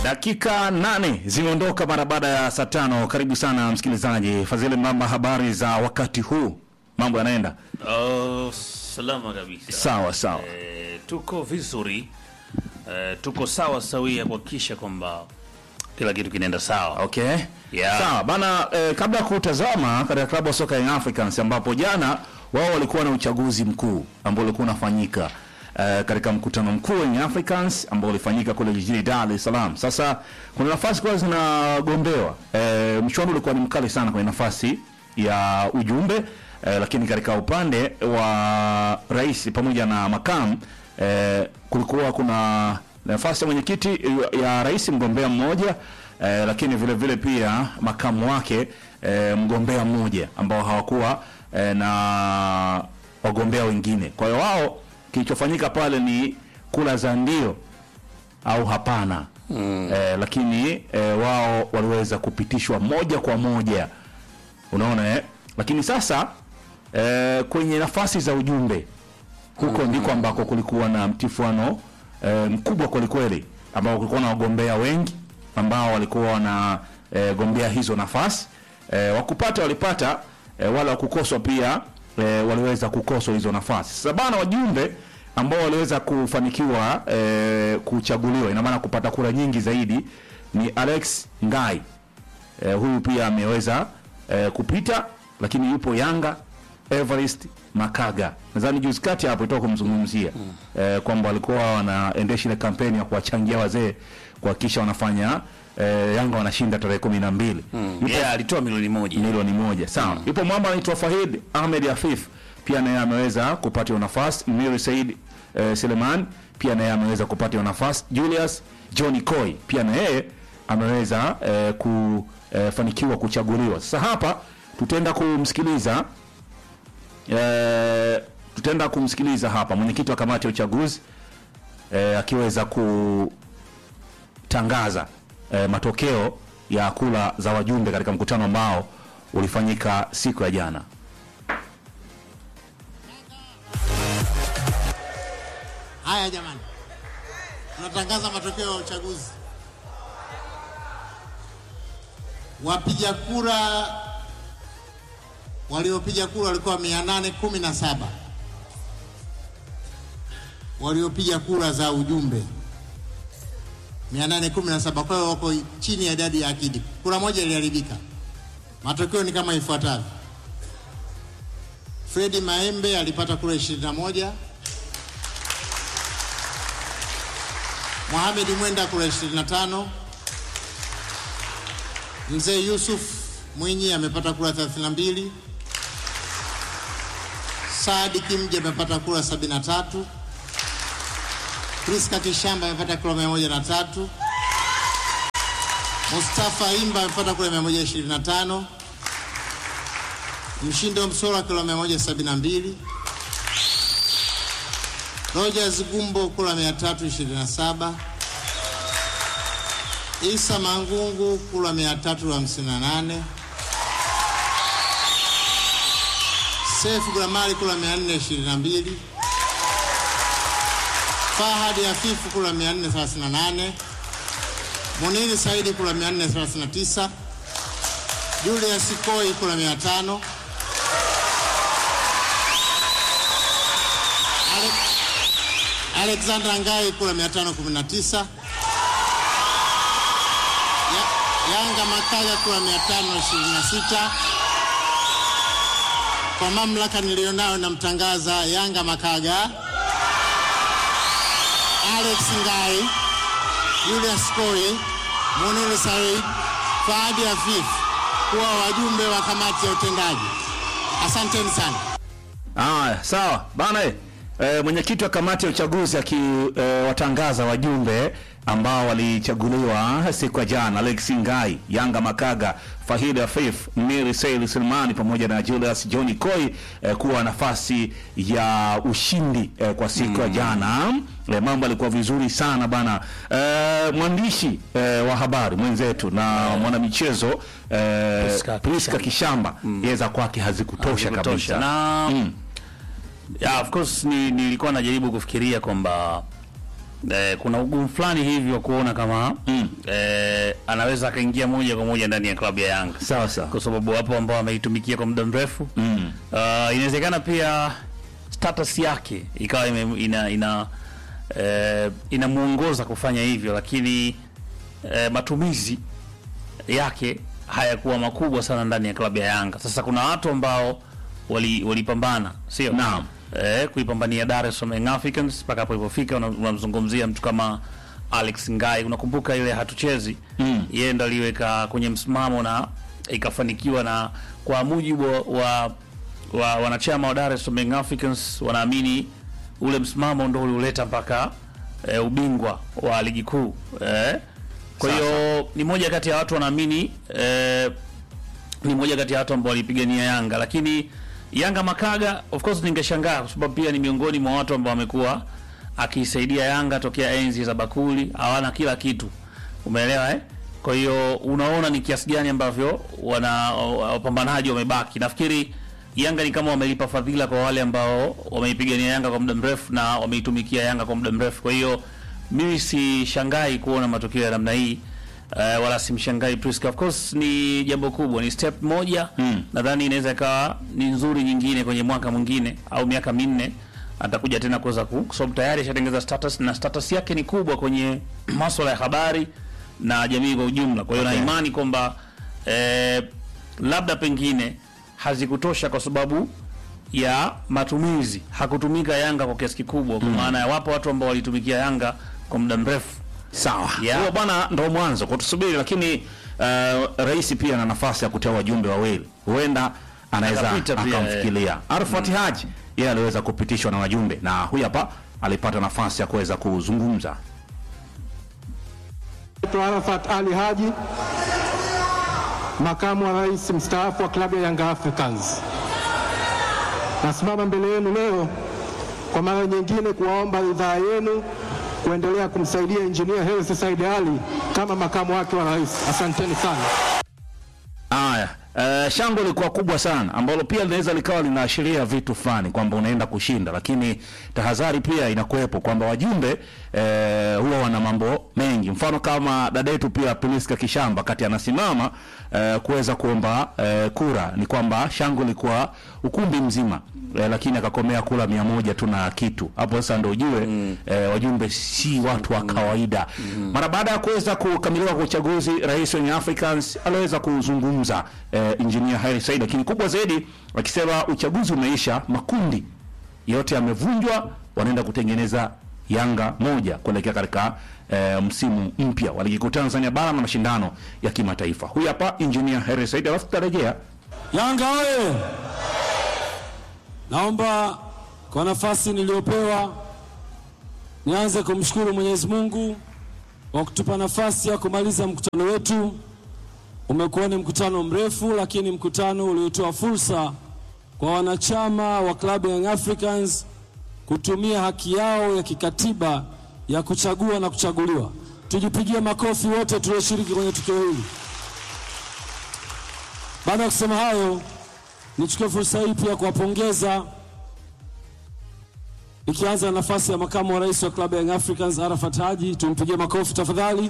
Dakika nane zimeondoka mara baada ya saa tano. Karibu sana msikilizaji Fadhili Mamba, habari za wakati huu, mambo yanaenda Oh, salama kabisa. sawa sawa. Eh, tuko vizuri eh, tuko sawa sawia kuhakikisha kwamba kila kitu kinaenda sawa. Okay. Yeah. Sawa bana eh, kabla ya kutazama katika klabu ya soka Young Africans ambapo jana wao walikuwa na uchaguzi mkuu ambao ulikuwa unafanyika eh, katika mkutano mkuu wa Young Africans ambao ulifanyika kule jijini Dar es Salaam. Sasa kuna nafasi kwa zinagombewa. Eh, mchuano ulikuwa ni mkali sana kwenye nafasi ya ujumbe eh, lakini katika upande wa rais pamoja na makamu eh, kulikuwa kuna nafasi ya mwenyekiti ya rais mgombea mmoja eh, lakini vile vile pia makamu wake eh, mgombea mmoja ambao hawakuwa eh, na wagombea wengine. Kwa hiyo wao kilichofanyika pale ni kula za ndio au hapana mm. eh, lakini eh, wao waliweza kupitishwa moja kwa moja unaona eh? Lakini sasa eh, kwenye nafasi za ujumbe huko ndiko ambako kulikuwa na mtifuano eh, mkubwa kwelikweli, ambao kulikuwa na wagombea wengi ambao walikuwa wana eh, gombea hizo nafasi eh, wakupata walipata eh, wala wakukoswa pia eh, waliweza kukoswa hizo nafasi. Sasa bana, wajumbe ambao waliweza kufanikiwa eh, kuchaguliwa, ina maana kupata kura nyingi zaidi ni Alex Ngai eh, huyu pia ameweza eh, kupita, lakini yupo Yanga Everest Makaga, nadhani juzi kati hapo itoka kumzungumzia eh, kwamba walikuwa wanaendesha ile kampeni ya kuwachangia wazee kuhakikisha wanafanya eh, Yanga wanashinda tarehe kumi na mbili Yupo Yeah, alitoa milioni moja. milioni moja sawa. Yupo mwamba anaitwa Fahid Ahmed Afif, pia naye ameweza kupata hiyo nafasi. Miri Said eh, Seleman pia naye ameweza kupata hiyo nafasi. Julius Johnny Coy pia na yeye ameweza eh, kufanikiwa kuchaguliwa. Sasa hapa tutaenda kumsikiliza eh, tutaenda kumsikiliza hapa mwenyekiti wa kamati ya uchaguzi eh, akiweza kutangaza eh, matokeo ya kura za wajumbe katika mkutano ambao ulifanyika siku ya jana. Haya jamani, tunatangaza matokeo ya uchaguzi. Wapiga kura waliopiga kura walikuwa mia nane kumi na saba waliopiga kura za ujumbe mia nane kumi na saba Kwa hiyo wako chini ya idadi ya akidi. Kura moja iliharibika. Matokeo ni kama ifuatavyo: Fredi Maembe alipata kura 21 Mohamed Mwenda kura 25. Mzee Yusuf Mwinyi amepata kura 32. Saadi Kimje amepata kura 73. Priska Kishamba amepata kura 103. Mustafa Imba amepata kura 125. Mshindo Msola kura 172. Rogers Gumbo kura 327. Isa Mangungu kura 358. Sefu Gramali kura 422. Fahadi Hafifu kura 438. Muniri Saidi kura 439. Julius Koi kura 500. Ale Alexander Ngai kura 519. Ya, Yanga Makaga kura 526. Kwa mamlaka niliyonayo namtangaza Yanga Makaga, Alex Ngai, Julius Koi, Munir Said, Fahadi Afif kuwa wajumbe wa kamati ya utendaji. Asanteni sana. Haya, sawa bana. eh, Eh, mwenyekiti wa kamati ya uchaguzi akiwatangaza wajumbe ambao walichaguliwa siku ya jana: Alex Ngai, Yanga Makaga, Fahid Afif, Miri Sail Silmani pamoja na Julius Johnny Koi eh, kuwa nafasi ya ushindi eh, kwa siku ya jana. Eh, mambo alikuwa vizuri sana bana. Eh, mwandishi eh, wa habari mwenzetu na mwanamichezo eh, Priska Priska Kishamba yeye za kwake hazikutosha Kutosha. kabisa. Na yeah, of course ni, nilikuwa najaribu kufikiria kwamba eh, kuna ugumu fulani hivi wa kuona kama Mm. eh, anaweza akaingia moja kwa moja ndani ya klabu ya Yanga sawa sawa kwa sababu wapo ambao wameitumikia kwa muda mrefu mm. Uh, inawezekana pia status yake ikawa ime, ina ina eh, inamuongoza kufanya hivyo, lakini eh, matumizi yake hayakuwa makubwa sana ndani ya klabu ya Yanga. Sasa kuna watu ambao wali- walipambana sio Naam. eh, kuipambania Dar es Salaam Young Africans mpaka hapo ilipofika. Una- Unamzungumzia mtu kama Alex Ngai, unakumbuka ile hatuchezi Mm. yeye ndo aliweka kwenye msimamo na ikafanikiwa, na kwa mujibu wa, wa wanachama wa Dar es Salaam Young Africans wanaamini ule msimamo ndo ulioleta mpaka e, ubingwa wa ligi kuu e, kwa hiyo ni moja kati ya watu wanaamini e, ni moja kati ya watu ambao walipigania Yanga, lakini Yanga Makaga, of course ningeshangaa kwa sababu pia ni miongoni mwa watu ambao wamekuwa akiisaidia Yanga tokea enzi za bakuli, hawana kila kitu, umeelewa eh? Kwa hiyo unaona ni kiasi gani ambavyo wana wapambanaji wamebaki. Nafikiri Yanga ni kama wamelipa fadhila kwa wale ambao wameipigania Yanga kwa muda mrefu na wameitumikia Yanga kwa muda mrefu. Kwa hiyo mimi sishangai kuona matokeo ya namna hii. Uh, wala simshangai Priska. Of course ni jambo kubwa, ni step moja Mm. nadhani inaweza ikawa ni nzuri nyingine kwenye mwaka mwingine au miaka minne atakuja tena kuweza ku kwa sababu tayari ashatengeza status na status yake ni kubwa kwenye masuala ya habari na jamii kwa ujumla. Kwa hiyo Okay. na imani kwamba eh, labda pengine hazikutosha kwa sababu ya matumizi, hakutumika Yanga kwa kiasi kikubwa, kwa maana ya wapo watu ambao walitumikia Yanga kwa muda mrefu. Sawa. Yeah. Huo bwana ndo mwanzo kwa tusubiri, lakini uh, rais pia ana nafasi ya kuteua wajumbe wawili, huenda anaweza Akapita pia, akamfikiria. Arafat Haji yeye aliweza kupitishwa na wajumbe, na huyu hapa alipata nafasi ya kuweza kuzungumza. Naitwa Arafat Ali Haji, makamu wa rais mstaafu wa klabu ya Young Africans. Nasimama mbele yenu leo kwa mara nyingine kuwaomba ridhaa yenu kuendelea kumsaidia injinia Hersi Said Ali kama makamu wake wa rais. Asanteni sana. Haya, uh, shangwe lilikuwa kubwa sana ambalo pia linaweza likawa linaashiria vitu fulani kwamba unaenda kushinda, lakini tahadhari pia inakuwepo kwamba wajumbe eh, huwa wana mambo mengi. Mfano kama dada yetu pia Priska Kishamba kati anasimama eh, kuweza kuomba eh, kura, ni kwamba shangwe lilikuwa ukumbi mzima eh, lakini akakomea kula mia moja tu na kitu hapo. Sasa ndio ujue eh, wajumbe si watu wa kawaida. Mara baada ya kuweza kukamilika kwa uchaguzi, rais wa Young Africans aliweza kuzungumza eh, engineer Hersi Said, lakini kubwa zaidi akisema uchaguzi umeisha, makundi yote yamevunjwa, wanaenda kutengeneza Yanga moja kuelekea katika eh, msimu mpya wa ligi kuu Tanzania bara na mashindano ya kimataifa. Huyu hapa engineer Hersi Said, alafu tutarejea Yanga oye! Naomba kwa nafasi niliyopewa nianze kumshukuru Mwenyezi Mungu kwa kutupa nafasi ya kumaliza mkutano wetu. Umekuwa ni mkutano mrefu, lakini mkutano uliotoa fursa kwa wanachama wa klabu ya Young Africans kutumia haki yao ya kikatiba ya kuchagua na kuchaguliwa. Tujipigie makofi wote tulioshiriki kwenye tukio hili. Baada ya kusema hayo, nichukue fursa hii pia kuwapongeza, ikianza na nafasi ya makamu wa rais wa klabu ya Young Africans Arafat Haji. Tumpigie makofi tafadhali.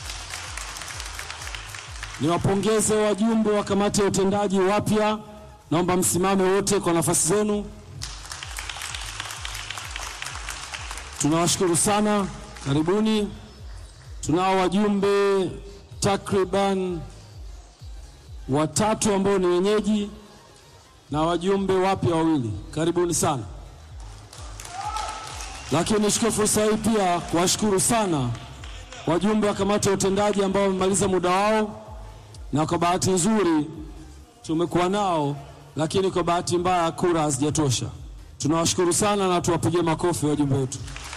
Niwapongeze wajumbe wa kamati ya utendaji wapya, naomba msimame wote kwa nafasi zenu. Tunawashukuru sana, karibuni. Tunao wajumbe takriban watatu ambao ni wenyeji na wajumbe wapya wawili. Karibuni sana. Lakini nichukue fursa hii pia kuwashukuru sana wajumbe wa kamati ya utendaji ambao wamemaliza muda wao, na kwa bahati nzuri tumekuwa nao, lakini kwa bahati mbaya kura hazijatosha. Tunawashukuru sana na tuwapigie makofi wajumbe wetu.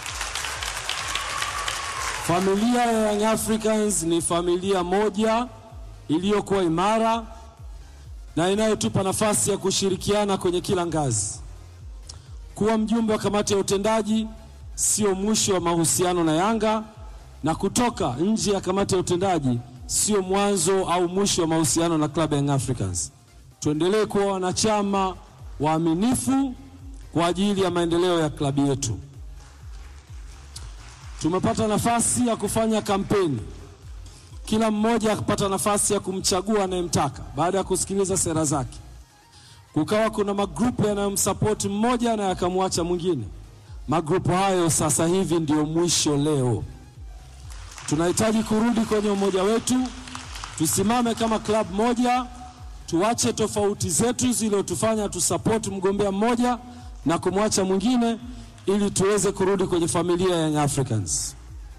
Familia ya Young Africans ni familia moja iliyokuwa imara na inayotupa nafasi ya kushirikiana kwenye kila ngazi. Kuwa mjumbe wa kamati ya utendaji sio mwisho wa mahusiano na Yanga, na kutoka nje ya kamati ya utendaji sio mwanzo au mwisho wa mahusiano na klabu ya Young Africans. Tuendelee kuwa wanachama waaminifu kwa ajili ya maendeleo ya klabu yetu. tumepata nafasi ya kufanya kampeni, kila mmoja akapata nafasi ya kumchagua anayemtaka baada ya kusikiliza sera zake. Kukawa kuna magrupu yanayomsapoti mmoja na yakamwacha mwingine. Magrupu hayo sasa hivi ndio mwisho leo. Tunahitaji kurudi kwenye umoja wetu, tusimame kama klabu moja, tuache tofauti zetu zilizotufanya tusapoti mgombea mmoja na kumwacha mwingine, ili tuweze kurudi kwenye familia ya Young Africans.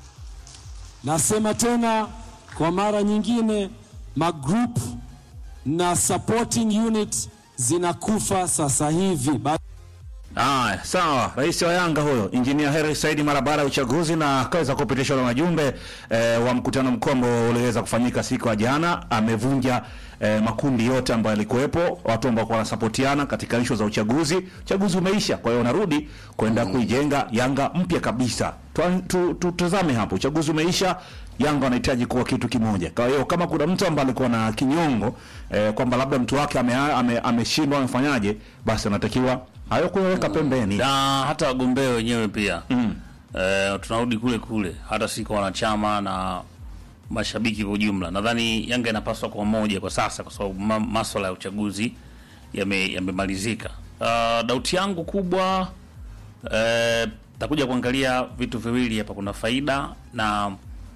Nasema tena kwa mara nyingine, magroup na supporting unit zinakufa sasa hivi. Ba Haya, sawa. Rais wa Yanga huyo Injinia Hersi Said mara baada ya uchaguzi na akaweza kupitishwa na wajumbe eh, wa mkutano mkuu ambao uliweza kufanyika siku ya jana, amevunja eh, makundi yote ambayo yalikuwepo, watu ambao wanasapotiana katika ishu za uchaguzi. Uchaguzi umeisha, kwa hiyo wanarudi kwenda kuijenga Yanga mpya kabisa. Twa- tu- Tutazame hapo, uchaguzi umeisha, Yanga wanahitaji kuwa kitu kimoja. Kwa hiyo kama kuna mtu ambaye alikuwa na kinyongo eh, kwamba labda mtu wake ameshindwa ame, ameshindwa amefanyaje, basi anatakiwa hayo kuyaweka pembeni. na hata wagombea wenyewe pia mm. eh, tunarudi kule kule, hata si kwa wanachama na mashabiki kwa ujumla. Nadhani Yanga inapaswa kwa moja kwa sasa, kwa sababu ma maswala ya uchaguzi yame- yamemalizika. Uh, dauti yangu kubwa eh, takuja kuangalia vitu viwili hapa, kuna faida na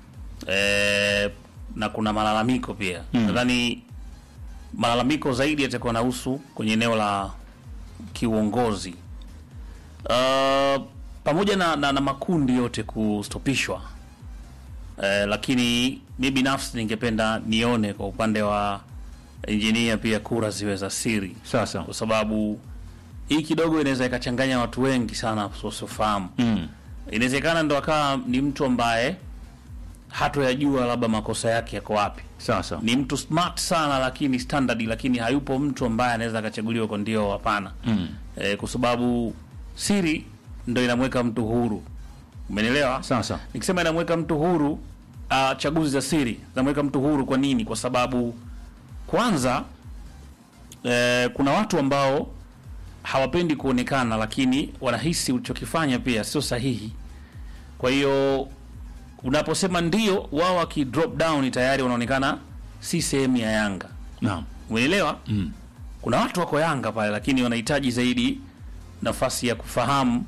eh, na kuna malalamiko pia mm. Nadhani malalamiko zaidi yatakuwa nahusu kwenye eneo la kiuongozi uh, pamoja na, na, na makundi yote kustopishwa uh, lakini mi binafsi ningependa nione kwa upande wa injinia pia kura ziwe za siri, Sasa kwa sababu hii kidogo inaweza ikachanganya watu wengi sana wasiofahamu. mm. Inawezekana ndo akawa ni mtu ambaye hatoyajua labda makosa yake yako wapi sasa ni mtu smart sana lakini standard, lakini hayupo mtu ambaye anaweza akachaguliwa kwa ndio, hapana mm. e, kwa sababu siri ndo inamweka mtu huru. Umenielewa? sasa Nikisema inamweka mtu huru, uh, chaguzi za siri zinamweka mtu huru. Kwa nini? Kwa sababu kwanza, eh, kuna watu ambao hawapendi kuonekana, lakini wanahisi ulichokifanya pia sio sahihi. Kwa hiyo unaposema ndio, wao waki drop down tayari wanaonekana si sehemu ya Yanga. naam Umeelewa? mm. Kuna watu wako Yanga pale, lakini wanahitaji zaidi nafasi ya kufahamu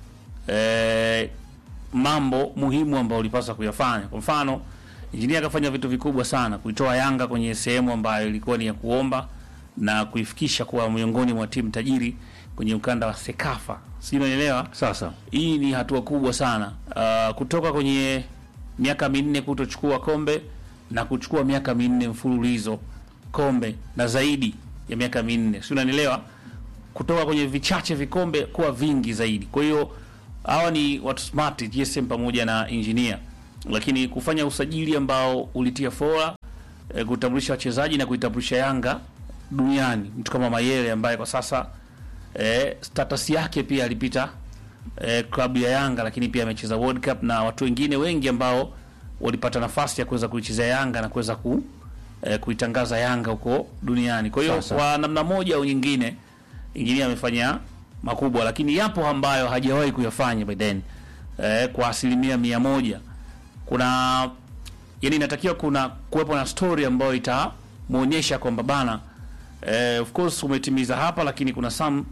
eh, mambo muhimu ambayo ulipaswa kuyafanya. Kwa mfano, injinia akafanya vitu vikubwa sana kuitoa Yanga kwenye sehemu ambayo ilikuwa ni ya kuomba na kuifikisha kuwa miongoni mwa timu tajiri kwenye ukanda wa Sekafa, si unaelewa? sasa Hii ni hatua kubwa sana uh, kutoka kwenye miaka minne kutochukua kombe na kuchukua miaka minne mfululizo kombe na zaidi ya miaka minne, si unanielewa? Kutoka kwenye vichache vikombe kuwa vingi zaidi. Kwa hiyo hawa ni watu smart, GSM pamoja na engineer, lakini kufanya usajili ambao ulitia fora e, kutambulisha wachezaji na kuitambulisha Yanga duniani, mtu kama Mayele ambaye kwa sasa e, status yake pia alipita eh, klabu ya Yanga lakini pia amecheza World Cup na watu wengine wengi ambao walipata nafasi ya kuweza kuichezea Yanga na kuweza ku, eh, kuitangaza Yanga huko duniani. Kwa hiyo Sasa. kwa namna moja au nyingine inginia amefanya makubwa, lakini yapo ambayo hajawahi kuyafanya by then eh, kwa asilimia mia moja. Kuna yani, inatakiwa kuna kuwepo na story ambayo itamuonyesha kwamba bana eh, of course umetimiza hapa, lakini kuna some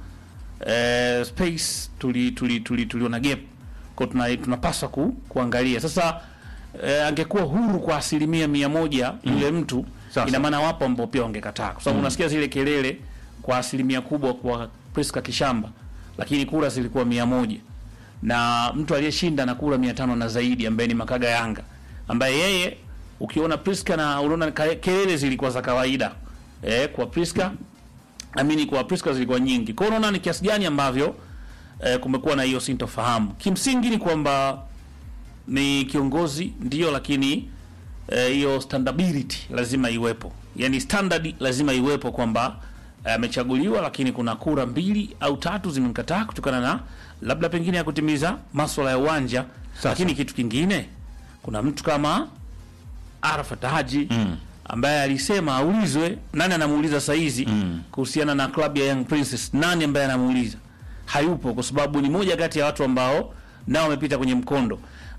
eh, space tuli tuli tuli tuliona gap kwa tuna, tunapaswa ku, kuangalia sasa. Eh, angekuwa huru kwa asilimia mia moja yule mtu Sasa. ina maana wapo ambao pia wangekataa, kwa sababu unasikia zile kelele kwa asilimia kubwa kwa Priska Kishamba, lakini kura zilikuwa mia moja na mtu aliyeshinda na kura mia tano na zaidi ambaye ni Makaga Yanga, ambaye yeye ukiona Priska na unaona ka- kelele zilikuwa za kawaida eh, kwa Priska amini kwa Priska zilikuwa nyingi. Kwa hiyo unaona ni kiasi gani ambavyo eh, kumekuwa na hiyo sintofahamu. Kimsingi ni kwamba ni kiongozi ndio, lakini eh, hiyo standability lazima iwepo, yani standard lazima iwepo kwamba eh, amechaguliwa, lakini kuna kura mbili au tatu zimemkataa kutokana na labda pengine ya kutimiza maswala ya uwanja. Lakini kitu kingine, kuna mtu kama Arafat Haji ambaye alisema aulizwe nani anamuuliza saizi kuhusiana na klabu ya Young Princess. Nani ambaye anamuuliza? Hayupo, kwa sababu ni moja kati ya watu ambao nao wamepita kwenye mkondo.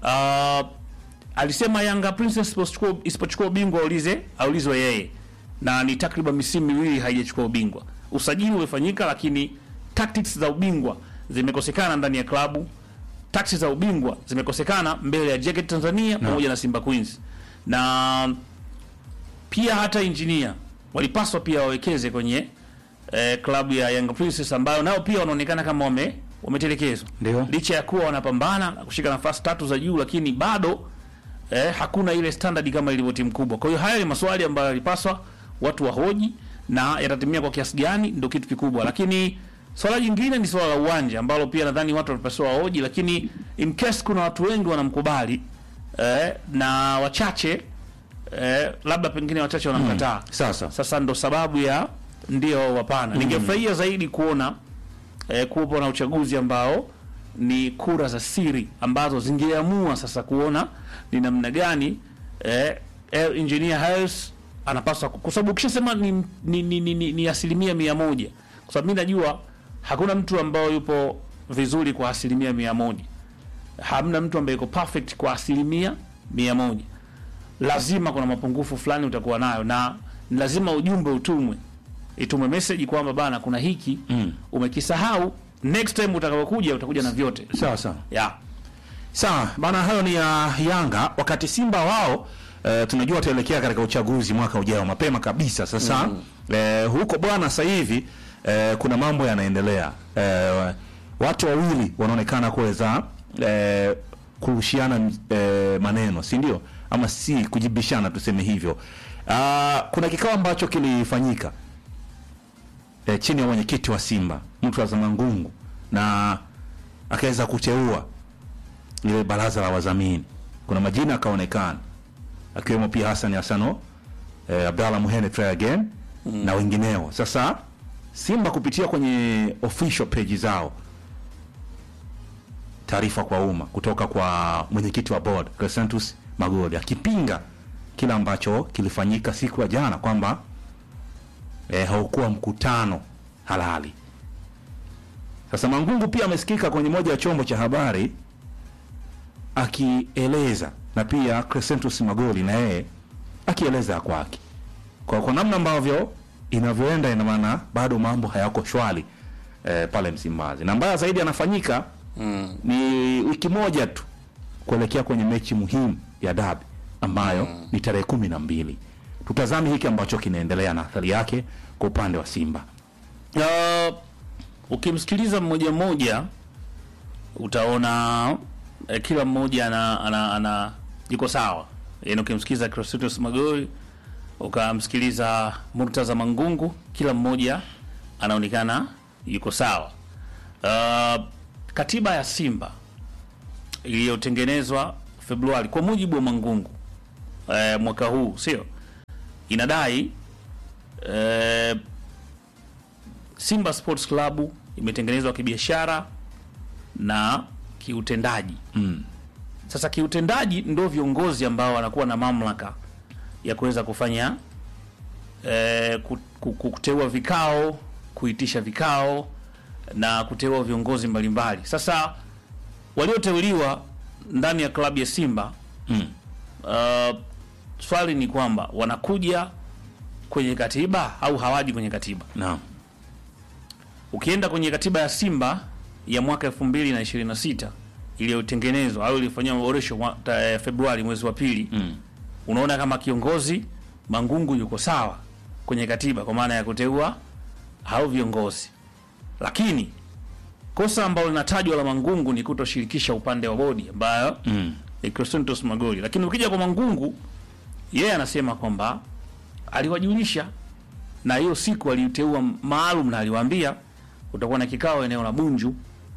uh, alisema Yanga Princess isipochukua isipochukua ubingwa aulize aulizwe yeye, na ni takriban misimu miwili haijachukua ubingwa. Usajili umefanyika, lakini tactics za ubingwa zimekosekana ndani ya klabu. Tactics za ubingwa zimekosekana mbele ya JKT Tanzania pamoja na Simba Queens, na pia hata engineer walipaswa pia wawekeze kwenye eh, klabu ya Young Princess ambayo nao pia wanaonekana kama wame wametelekezwa, Ndio. licha ya kuwa wanapambana na kushika nafasi tatu za juu, lakini bado eh, hakuna ile standard kama ilivyo timu kubwa. Kwa hiyo haya ni maswali ambayo yalipaswa watu wahoji na yatatimia kwa kiasi gani, ndio kitu kikubwa. Lakini swala jingine ni swala la uwanja ambalo pia nadhani watu walipaswa wahoji, lakini in case kuna watu wengi wanamkubali eh, na wachache eh, labda pengine wachache wanamkataa Sasa sasa ndo sababu ya ndio au hapana. Ningefurahia zaidi kuona eh, kuwepo na uchaguzi ambao ni kura za siri ambazo zingeamua sasa kuona ni namna gani eh, eh, engineer Harris anapaswa ku- kwa sababu ukishasema ni, ni, ni, ni, ni, ni asilimia mia moja kwa sababu mi najua hakuna mtu ambao yupo vizuri kwa asilimia mia moja hamna mtu ambaye yuko perfect kwa asilimia mia moja lazima kuna mapungufu fulani utakuwa nayo na ni lazima ujumbe utumwe itumwe message kwamba bana kuna hiki mm. umekisahau next time utakapokuja utakuja na vyote sawa sawa yeah. sawa bana, hayo ni ya Yanga. Wakati Simba wao eh, tunajua wataelekea katika uchaguzi mwaka ujao mapema kabisa. Sasa eh, huko bwana, sasa hivi eh, kuna mambo yanaendelea. Eh, watu wawili wanaonekana kuweza eh, kurushiana eh, maneno, si ndio? Ama si kujibishana, tuseme hivyo. Ah, kuna kikao ambacho kilifanyika eh, chini ya mwenyekiti wa Simba mtu wa Zamangungu na akaweza kuteua ile baraza la wadhamini. Kuna majina akaonekana akiwemo pia Hassan Hassano eh, Abdallah Muhene try again na wengineo. Sasa Simba kupitia kwenye official page zao taarifa kwa umma kutoka kwa mwenyekiti wa board Crescentus Magoli akipinga kile ambacho kilifanyika siku ya jana kwamba eh, haukuwa mkutano halali. Sasa Mangungu pia amesikika kwenye moja ya chombo cha habari akieleza na pia Crescentus Magoli na yeye akieleza ya kwake kwa, kwa namna ambavyo inavyoenda, ina maana bado mambo hayako shwari eh, pale Msimbazi, na mbaya zaidi anafanyika mm. ni wiki moja tu kuelekea kwenye mechi muhimu ya dabi ambayo mm. ni tarehe kumi na mbili. Tutazame hiki ambacho kinaendelea na athari yake kwa upande wa Simba. Uh, ukimsikiliza mmoja mmoja utaona eh, kila mmoja ana, ana, ana yuko sawa. Yaani ukimsikiliza Crescentus Magori ukamsikiliza Murtaza Mangungu, kila mmoja anaonekana yuko sawa. Uh, katiba ya Simba iliyotengenezwa Februari kwa mujibu wa Mangungu eh, mwaka huu sio inadai eh, Simba Sports Club imetengenezwa kibiashara na kiutendaji. Mm. Sasa kiutendaji ndio viongozi ambao wanakuwa na mamlaka ya kuweza kufanya eh, ku- ku- ku- kuteua vikao, kuitisha vikao na kuteua viongozi mbalimbali. Sasa walioteuliwa ndani ya klabu ya Simba Mm. uh, swali ni kwamba wanakuja kwenye katiba au hawaji kwenye katiba? Naam. Ukienda kwenye katiba ya Simba ya mwaka 2026 iliyotengenezwa au iliyofanyiwa maboresho mwa- ta- eh, Februari mwezi wa pili Mm. unaona kama kiongozi Mangungu yuko sawa kwenye katiba kwa maana ya kuteua hao viongozi, lakini kosa ambalo linatajwa la Mangungu ni kutoshirikisha upande wa bodi ambayo Mm. ni Crescentus Magoli. Lakini ukija kwa Mangungu, yeye anasema kwamba aliwajulisha na hiyo siku aliiteua maalum na aliwaambia kutakuwa na kikao eneo la Bunju,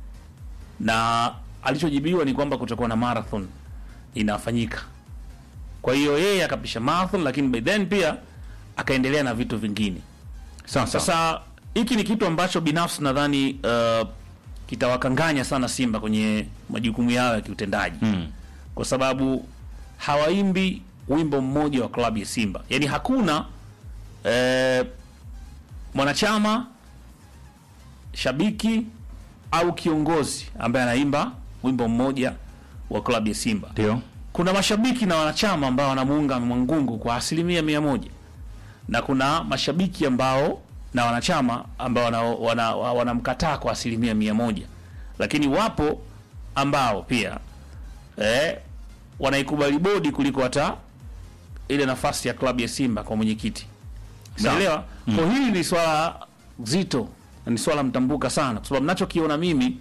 na alichojibiwa ni kwamba kutakuwa na marathon inafanyika. Kwa hiyo yeye akapisha marathon, lakini by then pia akaendelea na vitu vingine. Sawa sawa. Sasa hiki ni kitu ambacho binafsi nadhani uh, kitawakanganya sana Simba kwenye majukumu yao ya kiutendaji Mm. kwa sababu hawaimbi wimbo mmoja wa klabu ya Simba. Yaani hakuna eh, mwanachama, shabiki au kiongozi ambaye anaimba wimbo mmoja wa klabu ya Simba. Ndio. Kuna mashabiki na wanachama ambao wanamuunga Mangungu kwa asilimia mia moja na kuna mashabiki ambao na wanachama ambao wanamkataa wana, wana wanamkataa kwa asilimia mia moja lakini wapo ambao pia eh, wanaikubali bodi kuliko hata ile nafasi ya klabu ya Simba kwa mwenyekiti. Sawa. Umeelewa? Kwa hili ni swala zito na ni swala mtambuka sana, kwa sababu nachokiona mimi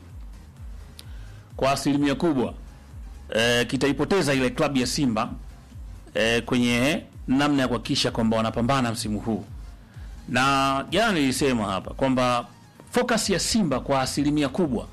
kwa asilimia kubwa eh, kitaipoteza ile klabu ya Simba eh, kwenye namna ya kuhakikisha kwamba wanapambana msimu huu. Na jana nilisema hapa kwamba focus ya Simba kwa asilimia kubwa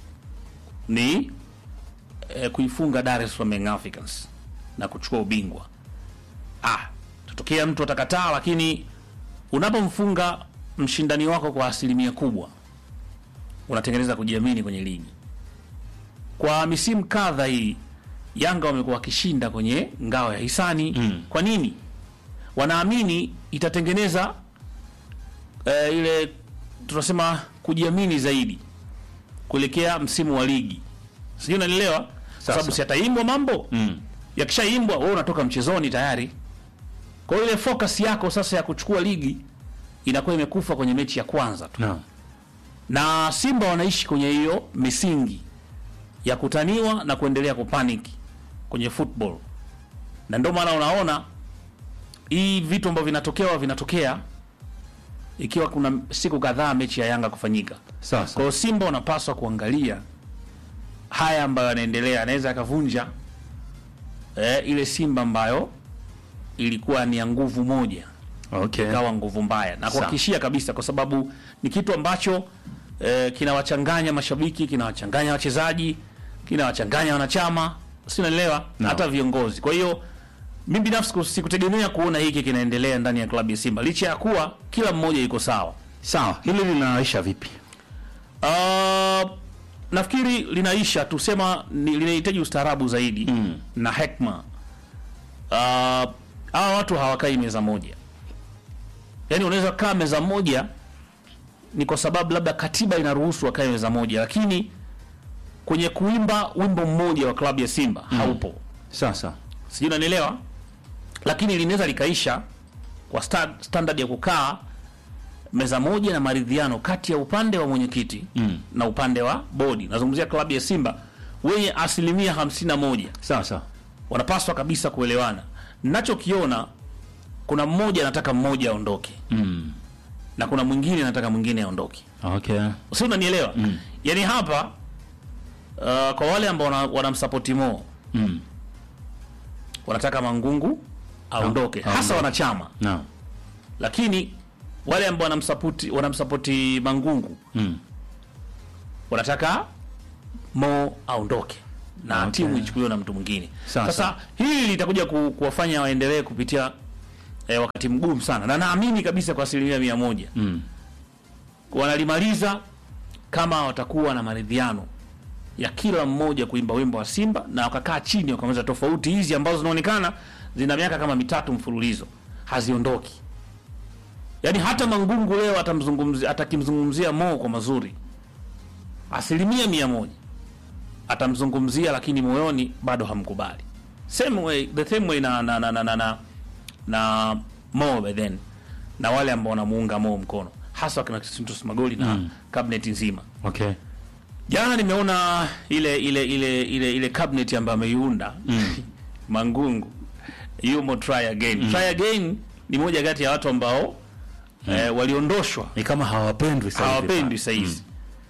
ni eh, kuifunga Dar es Salaam Young Africans na kuchukua ubingwa. Ah, tutokea mtu atakataa, lakini unapomfunga mshindani wako kwa asilimia kubwa unatengeneza kujiamini kwenye ligi. Kwa misimu kadha hii Yanga wamekuwa wakishinda kwenye ngao ya hisani Mm. kwa nini? Wanaamini itatengeneza eh, ile tunasema kujiamini zaidi kuelekea msimu wa ligi, sijui unanielewa? Kwa sababu si ataimbwa mambo Mm. yakishaimbwa wewe unatoka mchezoni tayari. Kwa hiyo ile focus yako sasa ya kuchukua ligi inakuwa imekufa kwenye mechi ya kwanza tu, Naam. na Simba wanaishi kwenye hiyo misingi ya kutaniwa na kuendelea kupaniki kwenye football, na ndio maana unaona hii vitu ambavyo vinatokea vinatokea ikiwa kuna siku kadhaa mechi ya Yanga kufanyika. Kwa Sasa. hiyo Simba wanapaswa kuangalia haya ambayo yanaendelea, anaweza akavunja eh, ile Simba ambayo ilikuwa ni ya nguvu moja Okay. ikawa nguvu mbaya, na kuhakikishia kabisa, kwa sababu ni kitu ambacho eh, kinawachanganya mashabiki, kinawachanganya wachezaji, kinawachanganya wanachama, si unaelewa, No. hata viongozi. Kwa hiyo mimi binafsi ku- sikutegemea kuona hiki kinaendelea ndani ya klabu ya Simba licha ya kuwa kila mmoja yuko sawa. Sawa. Hili linaisha vipi? Uh, nafikiri linaisha tusema ni, linahitaji ustaarabu zaidi Mm. na hekma. Uh, hawa watu hawakai meza moja, yaani unaweza kaa meza moja ni kwa sababu labda katiba inaruhusu wakae meza moja, lakini kwenye kuimba wimbo mmoja wa klabu ya Simba haupo. Sasa. Sijui unanielewa, lakini linaweza likaisha kwa sta, standard ya kukaa meza moja na maridhiano kati ya upande wa mwenyekiti Mm. na upande wa bodi. Nazungumzia klabu ya Simba wenye asilimia hamsini na moja Sasa. wanapaswa kabisa kuelewana. Nachokiona kuna mmoja anataka mmoja aondoke Mm. na kuna mwingine anataka mwingine aondoke, Okay. si unanielewa? Mm. Yaani hapa uh, kwa wale ambao wana- wanamsapoti Mo Mm. wanataka Mangungu aondoke, hasa aondoke. wanachama Naam. lakini wale ambao wanamsapoti wanamsapoti Mangungu Mm. wanataka Mo aondoke na Okay. timu ichukuliwe na mtu mwingine. Sawa, Sasa sawa. hili litakuja ku, kuwafanya waendelee kupitia eh, wakati mgumu sana, na naamini kabisa kwa asilimia mia moja Mm. wanalimaliza kama watakuwa na maridhiano ya kila mmoja kuimba wimbo wa Simba na wakakaa chini wakamaliza tofauti hizi ambazo zinaonekana zina miaka kama mitatu mfululizo haziondoki. Yaani hata Mangungu leo atamzungumzia atakimzungumzia Mo kwa mazuri asilimia mia moja atamzungumzia, lakini moyoni bado hamkubali. Same way, the same way na na na na, na, na, na Mo by then na wale ambao wanamuunga Mo mkono hasa wakina Clatous Magoli na Mm. cabinet nzima. Okay. Jana nimeona ile ile ile ile ile cabinet ambayo ameiunda Mangungu yumo try again. Try again ni moja kati ya watu ambao eh, waliondoshwa Ni kama hawapendwi sasa hivi. hawapendi saizi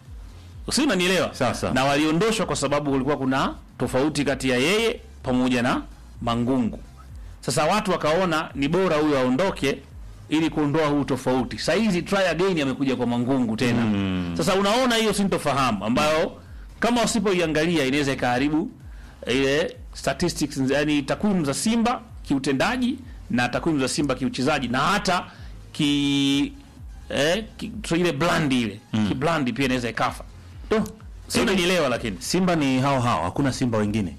si unanielewa Sasa. na waliondoshwa kwa sababu kulikuwa kuna tofauti kati ya yeye pamoja na Mangungu. Sasa watu wakaona ni bora huyu aondoke ili kuondoa huu tofauti. Saizi try again amekuja kwa Mangungu tena. Mm. Sasa unaona hiyo sintofahamu ambayo kama wasipoiangalia inaweza ikaharibu ile statistics, yani takwimu za Simba kiutendaji na takwimu za Simba kiuchezaji na hata ki eh, ki, so ile brand ile mm. kibrandi pia inaweza ikafa. Tu. Sio unanielewa lakini. Simba ni hao hao, hakuna Simba wengine.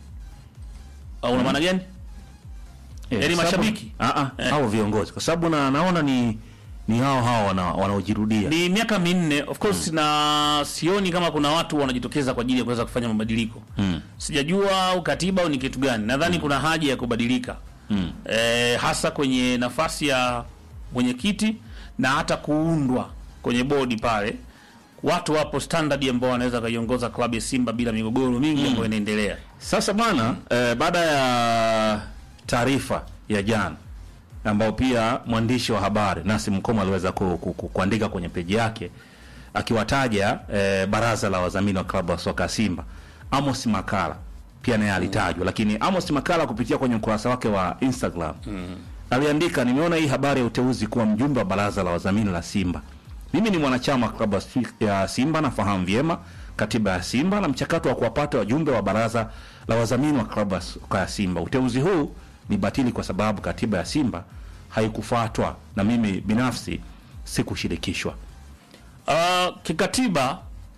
Au una maana gani? Eh, Yaani sababu- mashabiki? Ah ah, Eh. hao viongozi. Kwa sababu na naona ni ni hao hao wana- wanaojirudia ni miaka minne of course na sioni kama kuna watu wanajitokeza kwa ajili ya kuweza kufanya mabadiliko Mm. sijajua au katiba au ni kitu gani nadhani kuna haja ya kubadilika Mm. e, hasa kwenye nafasi ya mwenyekiti na hata kuundwa kwenye bodi pale watu wapo standard ambao wanaweza kaiongoza klabu ya simba bila migogoro mingi ambayo inaendelea Sasa bwana eh, baada ya taarifa ya jana ambao pia mwandishi wa habari Nasi Mkoma aliweza ku, ku, ku, kuandika kwenye peji yake akiwataja eh, baraza la wadhamini wa klabu ya soka ya Simba, Amos Makala pia naye alitajwa, lakini Amos Makala kupitia kwenye ukurasa wake wa Instagram aliandika, nimeona hii habari ya uteuzi kuwa mjumbe wa baraza la wadhamini la Simba. Mimi ni mwanachama wa klabu ya Si- ya Simba, nafahamu vyema katiba ya Simba na mchakato wa kuwapata wajumbe wa baraza la wadhamini wa klabu ya soka ya Simba. Uteuzi huu ni batili kwa sababu katiba ya Simba haikufuatwa na mimi binafsi sikushirikishwa. Uh, kikatiba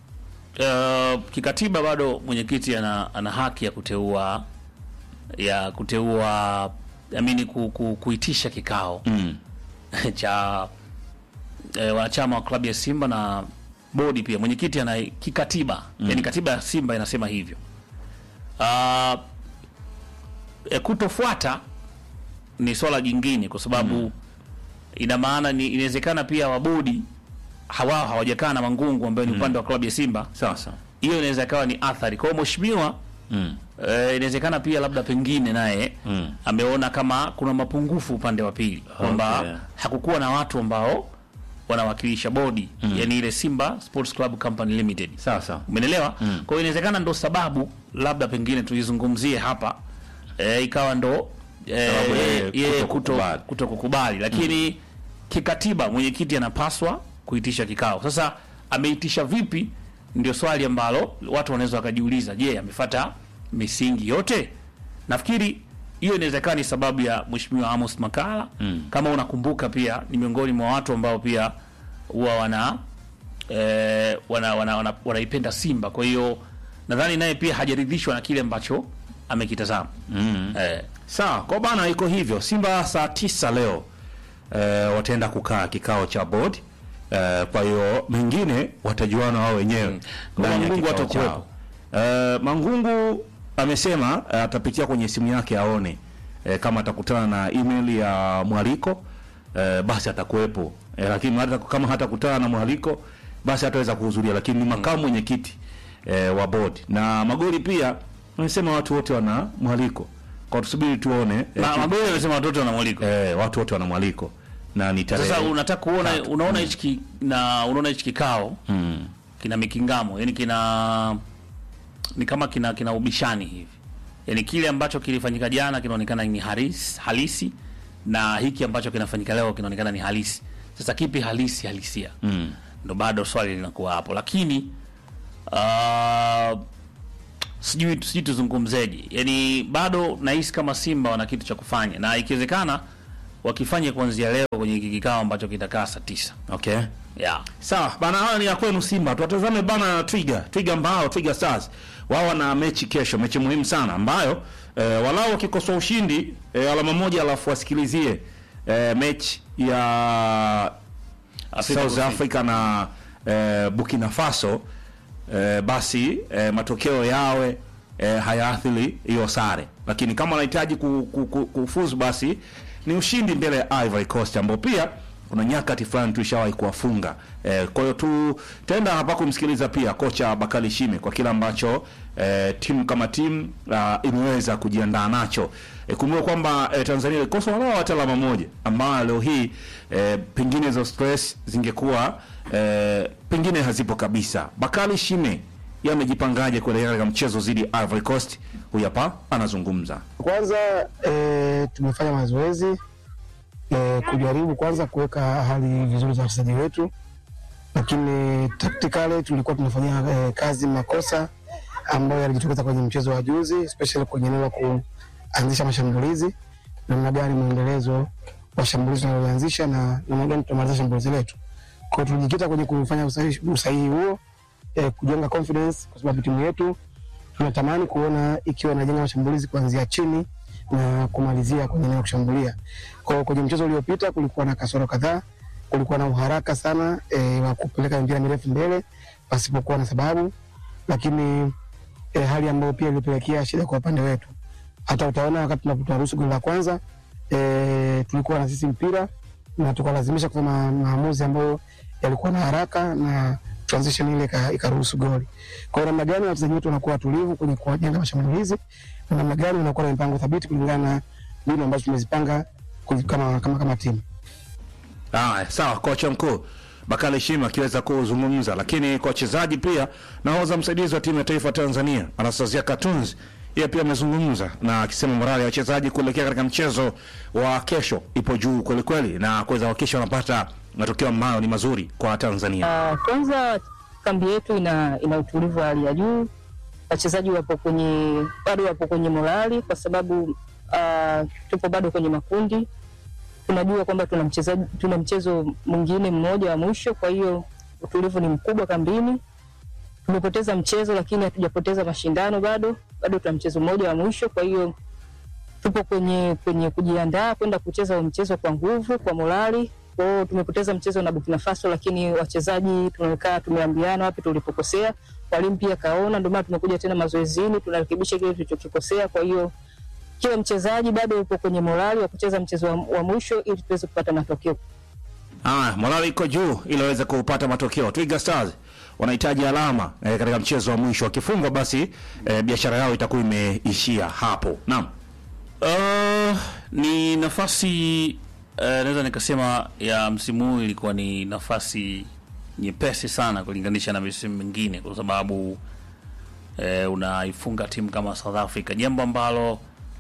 uh, kikatiba bado mwenyekiti ana, ana haki ya kuteua ya kuteua amini ku, ku, kuitisha kikao Mm. cha eh, wanachama wa klabu ya Simba na bodi pia. Mwenyekiti ana kikatiba mm. yani katiba ya Simba inasema hivyo. Uh, eh, kutofuata ni swala jingine kwa sababu ina maana ni inawezekana pia wabodi hawa hawajakaa na Mangungu ambayo ni upande wa klabu ya Simba. Sasa Hiyo inaweza ikawa ni athari. Kwa hiyo mheshimiwa mm. eh, inawezekana pia labda pengine naye Mm. ameona kama kuna mapungufu upande wa pili kwamba Okay. hakukuwa na watu ambao wanawakilisha bodi yani ile Simba Sports Club Company Limited. sasa Umeelewa? Kwa hiyo inawezekana ndo sababu labda pengine tuizungumzie hapa e, ikawa ndo e, Sababu yeye yeye kutokukubali. kuto, kuto kukubali lakini kikatiba mwenyekiti anapaswa kuitisha kikao. Sasa ameitisha vipi? Ndio swali ambalo watu wanaweza wakajiuliza. Je, amefata misingi yote? Nafikiri hiyo inawezekana ni sababu ya mheshimiwa Amos Makala kama unakumbuka, pia ni miongoni mwa watu ambao pia huwa wana eh, wana, wana, wana, wanaipenda Simba. Kwa hiyo nadhani naye pia hajaridhishwa na kile ambacho amekitazama mm. eh, Sawa, kwa bana iko hivyo. Simba saa tisa leo eh, wataenda kukaa kikao cha board eh, kwa hiyo mengine watajuana wao wenyewe Kwa ndani ya Mangungu kikao atakuwepo. chao. Eh, Mangungu amesema eh, atapitia kwenye simu yake aone eh, kama atakutana na email ya mwaliko eh, basi atakuwepo eh, lakini hata kama hatakutana na mwaliko basi hataweza kuhudhuria, lakini ni makamu mwenyekiti eh, wa board na magoli pia amesema watu wote wana mwaliko kwa tusubiri tuone eh, Ma- ki- Magoli amesema watoto wana mwaliko. eh, watu wote wana mwaliko na ni tarehe Sasa unataka kuona unaona hichi ki- na unaona hichi kikao mm. kina mikingamo, yani kina ni kama kina kina ubishani hivi, yani kile ambacho kilifanyika jana kinaonekana ni haris, halisi na hiki ambacho kinafanyika leo kinaonekana ni halisi. Sasa kipi halisi halisia? Mm. Ndo bado swali linakuwa hapo, lakini uh, sijui sijui tuzungumzeje, yani bado nahisi kama Simba wana kitu cha kufanya, na ikiwezekana wakifanye kuanzia leo kwenye hiki kikao ambacho kitakaa saa tisa. okay Yeah. Sawa bana, hawa ni ya kwenu Simba. Tuwatazame bana Twiga, Twiga ambao Twiga Stars wao wana mechi kesho, mechi muhimu sana ambayo e, walau wakikosoa ushindi e, alama moja, alafu wasikilizie e, mechi ya Afrika South Kusini. Africa na e, Burkina Faso e, basi e, matokeo yawe e, hayaathiri hiyo sare, lakini kama wanahitaji ku, ku, ku, kufuzu basi ni ushindi mbele ya Ivory Coast ambao pia kuna nyakati fulani tulishawahi kuwafunga. E, kwa hiyo tu tutaenda hapa kumsikiliza pia kocha Bakari Shime kwa kile ambacho e, timu kama timu uh, imeweza kujiandaa nacho. E, kumbuka kwamba e, Tanzania ilikosa walau hata alama moja ambayo leo hii e, pengine hizo stress zingekuwa e, pengine hazipo kabisa. Bakari Shime yeye amejipangaje kuelekea katika mchezo dhidi ya Ivory Coast? Huyu hapa anazungumza. Kwanza e, tumefanya mazoezi e, kujaribu kwanza kuweka hali vizuri za wachezaji wetu, lakini tactically tulikuwa tunafanyia e, kazi makosa ambayo yalijitokeza kwenye mchezo wa juzi, especially kwenye eneo la kuanzisha mashambulizi, namna gani mwendelezo wa shambulizi tunaloanzisha na namna gani tutamaliza shambulizi letu. Kwa hiyo tulijikita kwenye kufanya usahihi, usahihi huo e, kujenga confidence, kwa sababu timu yetu tunatamani kuona ikiwa inajenga mashambulizi kuanzia chini na kumalizia kwenye eneo la kushambulia. Kwa hiyo kwenye mchezo uliopita kulikuwa na kasoro kadhaa kulikuwa na uharaka sana e, wa kupeleka mipira mirefu mbele pasipokuwa na sababu, lakini e, hali ambayo pia ilipelekea shida kwa upande wetu. Hata utaona wakati tunaruhusu goli la kwanza e, tulikuwa na sisi mpira na tukalazimisha kufanya maamuzi ambayo yalikuwa na haraka na transition ile ika- ikaruhusu goli. Kwa hiyo namna gani wachezaji wetu wanakuwa watulivu kwenye kujenga mashambulizi na namna gani wanakuwa na mipango thabiti kulingana na mbinu ambazo tumezipanga kuli- kama, kama, kama timu. Haya, sawa, kocha mkuu Bakari Shima akiweza kuzungumza, lakini kwa wachezaji pia, nahodha msaidizi wa timu ya taifa Tanzania Anastasia Katunzi yeye pia amezungumza na akisema morali ya wachezaji kuelekea katika mchezo wa kesho ipo juu kweli kweli, na kuweza kuhakikisha wanapata matokeo ambayo ni mazuri kwa Tanzania. Uh, kwanza kambi yetu ina, ina utulivu wa hali ya juu. Wachezaji wapo kwenye bado wapo kwenye morali kwa sababu uh, tupo bado kwenye makundi. Tunajua kwamba tuna mchezaji tuna mchezo mwingine mmoja wa mwisho, kwa hiyo utulivu ni mkubwa kambini. Tumepoteza mchezo lakini hatujapoteza mashindano bado, bado tuna mchezo mmoja wa mwisho, kwa hiyo tupo kwenye kwenye kujiandaa kwenda kucheza huo mchezo kwa nguvu, kwa morali. Kwa hiyo tumepoteza mchezo na Burkina Faso, lakini wachezaji tumekaa tumeambiana wapi tulipokosea. Mwalimu pia kaona, ndio maana tumekuja tena mazoezini, tunarekebisha kile tulichokikosea. Kwa hiyo kila mchezaji bado yupo kwenye morali wa kucheza mchezo wa, wa mwisho ili tuweze kupata matokeo. Haya, morali iko juu ili waweze kupata matokeo. Twiga Stars wanahitaji alama eh, katika mchezo wa mwisho. Wakifungwa basi eh, biashara yao itakuwa imeishia hapo. Naam. Uh, ni nafasi uh, naweza nikasema ya msimu huu ilikuwa ni nafasi nyepesi sana kulinganisha na misimu mingine kwa sababu uh, unaifunga timu kama South Africa, jambo ambalo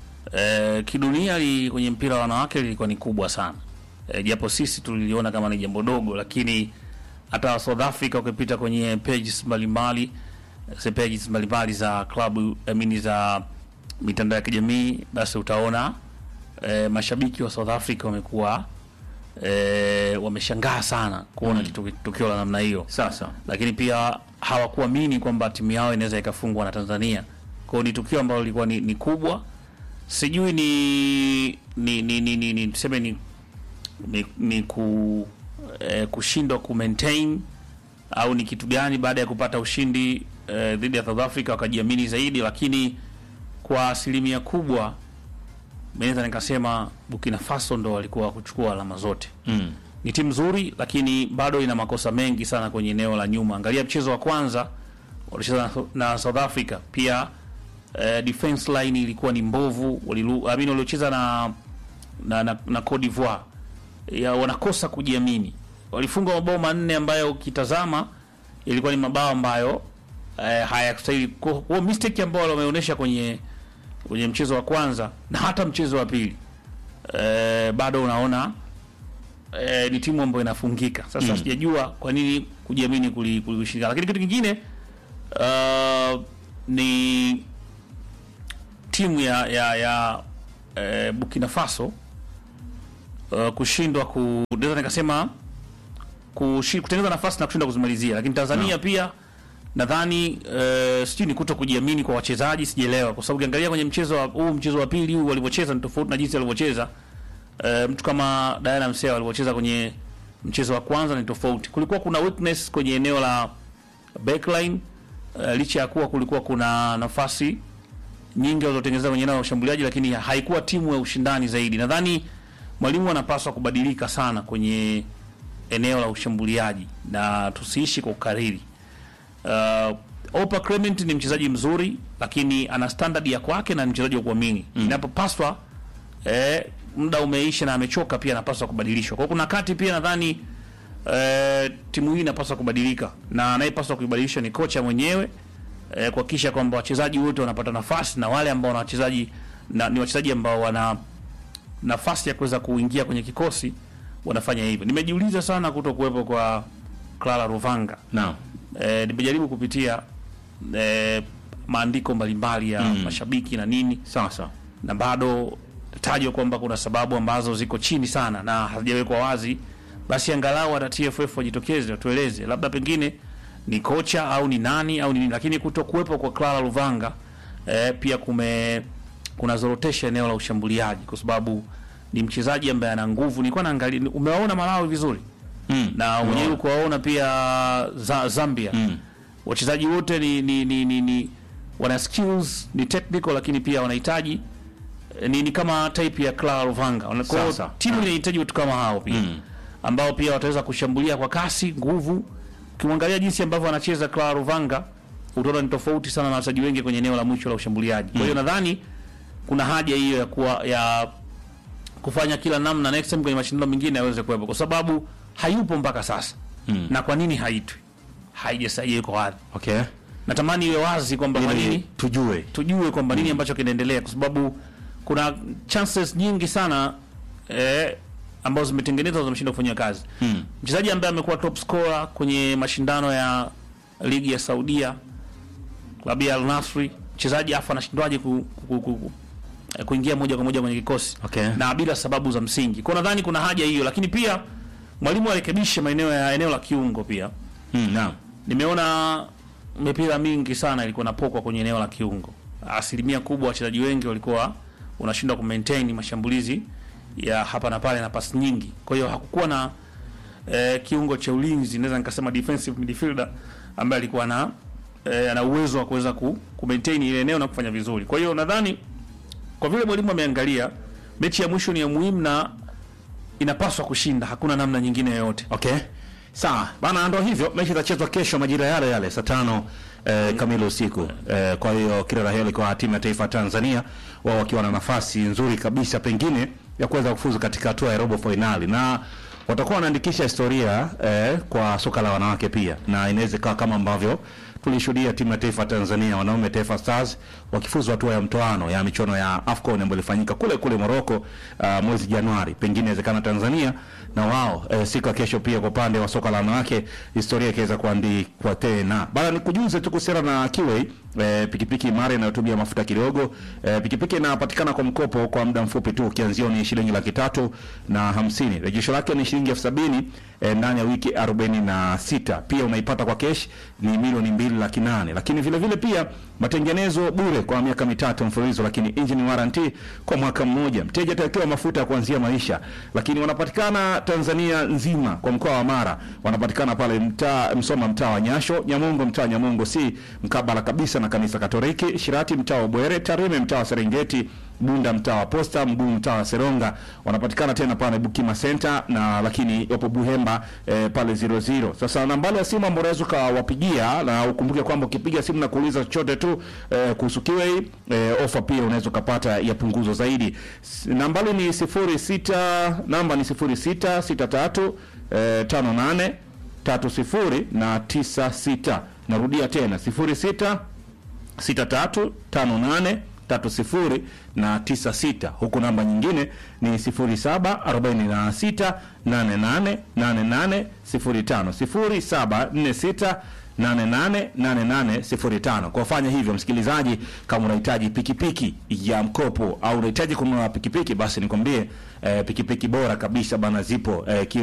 uh, kidunia li, kwenye mpira wa wanawake lilikuwa ni kubwa sana uh, japo sisi tuliliona kama ni jambo dogo, lakini hata South Africa ukipita kwenye pages mbalimbali eh, pages mbalimbali za klabu amini za mitandao ya kijamii basi utaona e, mashabiki wa South Africa wamekuwa e, wameshangaa sana kuona Mm. kitu- tukio la namna hiyo, Sasa lakini pia hawakuamini kwamba timu yao inaweza ikafungwa na Tanzania. Kwa hiyo ni tukio ambalo lilikuwa ni, ni kubwa, sijui ni ni ni ni, ni, ni tuseme ni ni, ni ku eh, kushindwa ku maintain au ni kitu gani baada ya kupata ushindi eh, dhidi ya South Africa wakajiamini zaidi, lakini kwa asilimia kubwa naweza nikasema Burkina Faso ndo walikuwa kuchukua alama zote. mm. Ni timu nzuri, lakini bado ina makosa mengi sana kwenye eneo la nyuma. Angalia mchezo wa kwanza walicheza na, na South Africa pia eh, defense line ilikuwa ni mbovu, walilu, I mean, waliocheza na na, na, na Cote d'Ivoire ya wanakosa kujiamini. Walifunga mabao manne ambayo ukitazama ilikuwa ni mabao ambayo eh, hayakustahili. Kwa kwa mistake ambayo wameonyesha kwenye kwenye mchezo wa kwanza na hata mchezo wa pili eh, bado unaona eh, ni timu ambayo inafungika. Sasa Mm. sijajua kwa nini kujiamini kuli- kulishindikana, lakini kitu kingine uh, ni timu ya ya, ya eh, Burkina Faso uh, kushindwa ku naweza nikasema kushi- kutengeneza nafasi na kushindwa kuzimalizia, lakini Tanzania pia nadhani uh, sijui ni kuto kujiamini kwa wachezaji, sijaelewa, kwa sababu ukiangalia kwenye mchezo wa huu mchezo wa pili huu walivyocheza ni tofauti na jinsi walivyocheza uh, mtu kama Diana Msea walivyocheza kwenye mchezo wa kwanza ni tofauti. Kulikuwa kuna weakness kwenye eneo la backline uh, licha ya kuwa kulikuwa kuna nafasi nyingi walizotengeneza kwenye eneo la ushambuliaji, lakini haikuwa timu ya ushindani zaidi. Nadhani mwalimu anapaswa kubadilika sana kwenye eneo la ushambuliaji na tusiishi kwa ukariri. Uh, Opa Clement ni mchezaji mzuri, lakini ana standard ya kwake na ni mchezaji wa kuamini mm. Inapopaswa eh, muda umeisha na amechoka, pia anapaswa kubadilishwa. Kwa hiyo kuna kati pia nadhani eh, timu hii inapaswa kubadilika na anayepaswa kuibadilisha ni kocha mwenyewe eh, kuhakikisha kwamba wachezaji wote wanapata nafasi na wale ambao wana wachezaji na, ni wachezaji ambao wana nafasi ya kuweza kuingia kwenye kikosi wanafanya hivyo. Nimejiuliza sana kuto kuwepo kwa Clara Ruvanga. Naam. E, nimejaribu kupitia e, maandiko mbalimbali ya Mm. mashabiki na nini Sasa na bado tajwa kwamba kuna sababu ambazo ziko chini sana na hazijawekwa wazi, basi angalau hata TFF wajitokeze watueleze, labda pengine ni kocha au ni nani au ni nini, lakini kuto kuwepo kwa Clara Luvanga eh, pia kume kunazorotesha eneo la ushambuliaji, kwa sababu ni mchezaji ambaye ana nguvu. Nilikuwa naangalia, umewaona Malawi vizuri Mm. na mwenyewe kuwaona pia za, Zambia Mm. wachezaji wote ni, ni, ni, ni, ni wana skills ni technical, lakini pia wanahitaji eh, ni, ni kama type ya Clara Luvanga. Kwa hiyo Sasa. timu inahitaji watu kama hao pia Mm. ambao pia wataweza kushambulia kwa kasi, nguvu. Ukimwangalia jinsi ambavyo anacheza Clara Luvanga utaona ni tofauti sana na wachezaji wengi kwenye eneo la mwisho la ushambuliaji. Kwa hiyo nadhani kuna haja hiyo ya kuwa ya kufanya kila namna next time kwenye mashindano mengine aweze kuwepo, kwa sababu hayupo mpaka sasa. Mm. Na kwa nini haitwi? Haijasaidia yuko wapi? Okay. Natamani iwe wazi kwamba kwa Ili nini tujue. tujue kwamba nini ambacho kinaendelea, kwa sababu kuna chances nyingi sana eh, ambazo zimetengenezwa zimeshindwa kufanyia kazi. Mm. Mchezaji ambaye amekuwa top scorer kwenye mashindano ya ligi ya Saudia, klabu ya Al Nassr, mchezaji afa anashindwaje ku, ku, ku, ku, eh, kuingia moja kwa moja kwenye kikosi Okay. na bila sababu za msingi. Kwa nadhani kuna haja hiyo, lakini pia mwalimu arekebishe maeneo ya eneo la kiungo pia. Mm, naam. Nimeona mipira mingi sana ilikuwa napokwa kwenye eneo la kiungo. Asilimia kubwa wachezaji wengi walikuwa unashindwa ku maintain mashambulizi ya hapa na pale na pasi nyingi. Kwa hiyo hakukuwa na eh, kiungo cha ulinzi, naweza nikasema defensive midfielder ambaye alikuwa na eh, ana uwezo wa kuweza ku, ku maintain ile eneo na kufanya vizuri. Kwa hiyo nadhani kwa vile mwalimu ameangalia mechi ya mwisho ni ya muhimu na inapaswa kushinda, hakuna namna nyingine yoyote. Okay. Sawa. Bana ndo hivyo mechi itachezwa kesho majira yale yale saa tano eh, kamili usiku. Eh, kwa hiyo kila la heri kwa timu ya taifa ya Tanzania wao wakiwa na nafasi nzuri kabisa pengine ya kuweza kufuzu katika hatua ya robo finali na watakuwa wanaandikisha historia eh, kwa soka la wanawake pia na inaweza ikawa kama ambavyo tulishuhudia timu ya taifa ya Tanzania wanaume Taifa Stars wakifuzu hatua ya mtoano ya michuano ya AFCON ambayo ilifanyika kule kule Morocco uh, mwezi Januari. Pengine inawezekana Tanzania na wao eh, siku ya kesho pia kwa upande wa soka la wanawake historia ikaweza kuandikwa tena. Bana nikujuze tu kuhusiana na Kiway eh, pikipiki imara inayotumia mafuta kidogo. Eh, pikipiki inapatikana kwa mkopo kwa muda mfupi tu ukianzia ni shilingi laki tatu na hamsini. Rejesho lake ni shilingi elfu sabini eh, ndani ya wiki arobaini na sita. Pia unaipata kwa kesh ni milioni mbili laki nane. Lakini vile vile pia matengenezo bure kwa miaka mitatu mfululizo, lakini engine warranty kwa mwaka mmoja. Mteja atawekewa mafuta ya kuanzia maisha, lakini wanapatikana Tanzania nzima kwa mkoa wa Mara. Wanapatikana pale mtaa Msoma, mtaa wa Nyasho, Nyamongo, mtaa Nyamongo si mkabala kabisa na kanisa Katoliki, Shirati mtaa wa Bwere, Tarime mtaa wa Serengeti, Bunda mtaa wa Posta, Mguu mtaa wa Seronga. Wanapatikana tena pale Bukima Center na lakini wapo Buhemba eh, pale 00. Sasa nambari ya simu ambayo unaweza ukawapigia na ukumbuke kwamba ukipiga simu na kuuliza chochote tu eh, kuhusu Kiway eh, ofa pia unaweza ukapata ya punguzo zaidi. S- Nambari ni 06 namba ni 0663 eh, 58 30 na 96. Narudia tena 06 6358 30 na 96 huku namba nyingine ni 0746 88 88 05 0746 888805 kwa fanya hivyo msikilizaji kama unahitaji pikipiki ya mkopo au unahitaji kununua pikipiki basi nikwambie eh, pikipiki bora kabisa bana zipo eh,